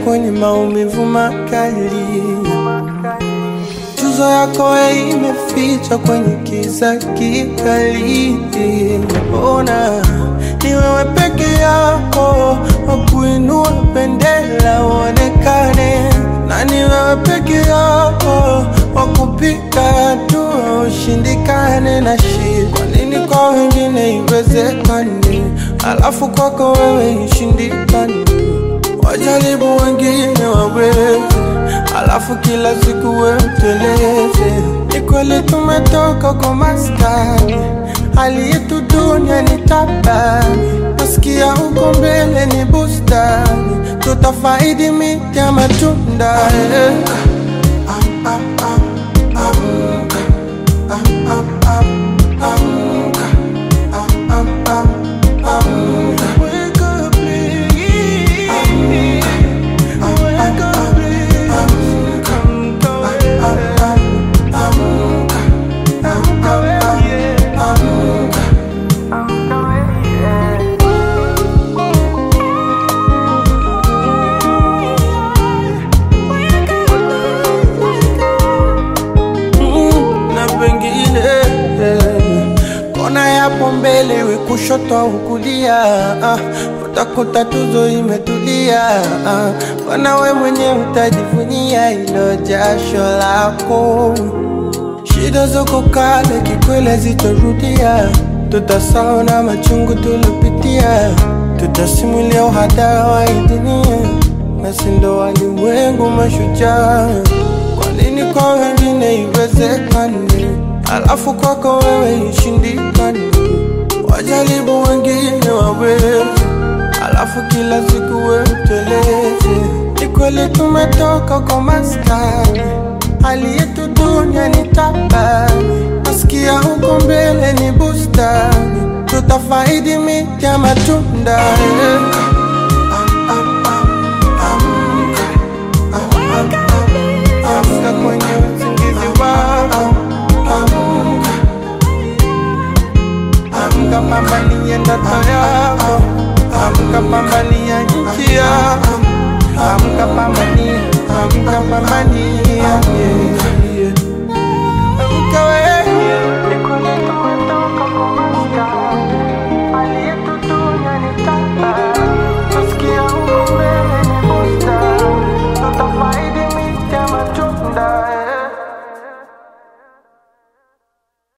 kwenye maumivu makali. Tuzo yako we imeficha kwenye kiza kikali. Ona ni wewe peke yako wa kuinua bendera uonekane, na ni wewe peke yako wa kupiga hatua ushindikane na shida. Kwa nini kwa wengine iwezekane, alafu kwako wewe ishindikane? Wajaribu wengine waweze, alafu kila siku wewe uteleze. Ni kweli tumetoka kwa maskani, hali yetu dunia ni tabani. Nasikia huko mbele ni bustani, tutafaidi miti ya matunda eh. Am- am- am- amka, am- am- am- amka, am- am- am- amka. Wake up, please. Wake up, please. Amka, amka, amka, amka. Mm, na pengine eh, kona yapo mbele iwe kushoto au kulia ah, utakuta tuzo imetulia ah, kona we mwenye utajivunia ilo jasho lako shida zoko kale kikwele zitarudia tutasahau na machungu tulopitia tutasimulia uhadara wa hii dunia nasi ndo walimwengu mashujaa kwa nini kwa wengine iwezekane, alafu kwako wewe ishindikane? Wajaribu wengine waweze, alafu kila siku wewe uteleze. Ni kweli tumetoka kwa maskani, hali yetu dunia ni tabani. Nasikia huko mbele ni bustani, tutafaidi miti ya matunda eh. Am- am- am- amka. Amka kwenye usingizi wako, amka, amka, pambania ndoto yako, amka, pambania nchi yako, amka, pambania, amka, pambania yeah.